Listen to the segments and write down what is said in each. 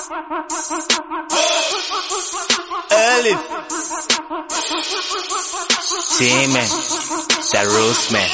Elif Simen Darusman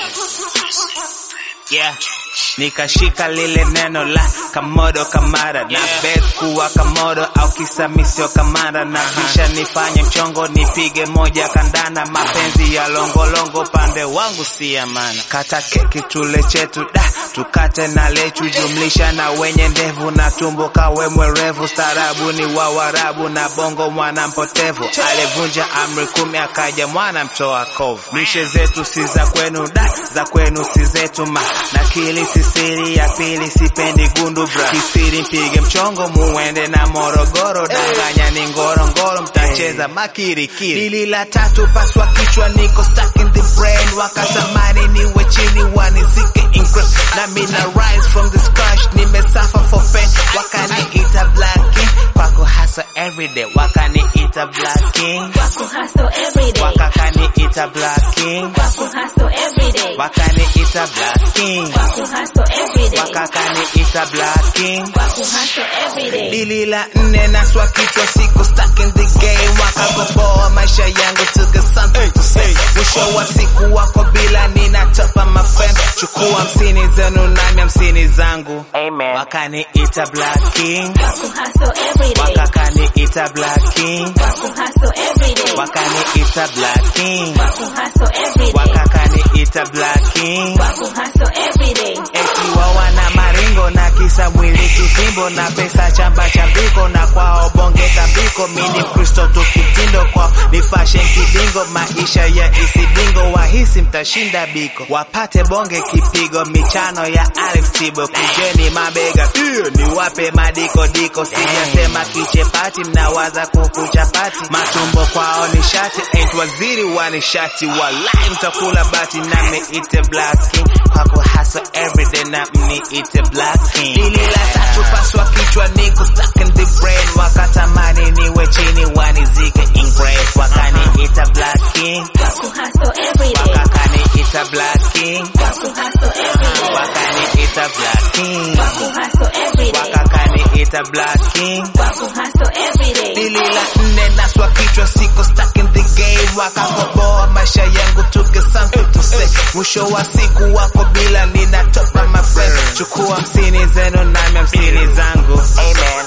Yeah Nikashika lile neno la kamodo kamara na bet kuwa kamodo au kisamisio kamara na kisha nifanye mchongo nipige moja kandana mapenzi ya longolongo pande wangu si amana kata keki tule chetu da tukate na lechu jumlisha na wenye ndevu na tumbo kawe mwerevu starabu ni wa warabu na bongo mwana mpotevu alivunja amri kumi akaja mwana mtoa kovu mishe zetu si za kwenu da za kwenu si zetu ma na kili si siri ya pili sipendi gundu bra kisiri mpige mchongo muende na morogoro danganya ni ngorongoro mtacheza makirikiri lili la tatu paswa kichwa niko stuck in the brain wakatamani niwe chini wanizike increp na mina rise from the scratch nimesafa for pain wakaniita black king kwako hasa everyday wakaniita black king Wako hustle every day. wakakaniita black king Wako hustle every day. wakaniita black king Wako hustle every day. wakakaniita black king Wako hustle every day. dili la nne naswa kichwa siku stuck in the game wakagoboa maisha yangu to get something to say mwisho wa siku wako bila ninatopa mafem chukua hamsini zenu nami hamsini zangu Amen. wakaniita black king Wako hustle every day. wakakaniita black king Wako hustle every day. wakaniita black king Wako hustle every day. wakakaniita black king Wako hustle every day. eti wawana maringo na kisa mwili kitimbo na pesa chamba chambiko na kwao bonge tambiko mini kristo tukitindo kwao ni fashion kidingo maisha ya isidingo wahisi mtashinda biko wapate bonge kipigo michano ya Alex Tibo kujeni mabega iyo ni wape madiko diko sijasema kichepati mnawaza kukuchapati matumbo kwao ni shati ain't waziri wa nishati walai mtakula bati nami ite black king kwako hasa everyday na mniite black king lili la tatu paswa kichwa niko stuck in the brain wakatamani niwe chini wanizike ingrave wakaniita black king Wako hustle every day. wakakaniita black king Wako hustle every day. wakaniita black king Wako hustle every day. wakakaniita black king Wako hustle every day. dili la nne naswa kichwa siko stuck in the game wakakoboa maisha yangu to get something to say mwisho wa siku wako bila ninatopa my friend chukua hamsini zenu nami hamsini zangu Amen.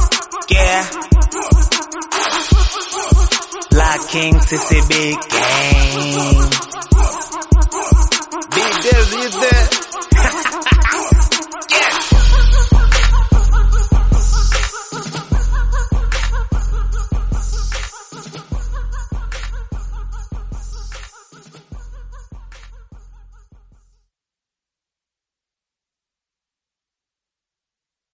yeah Black King CCB gang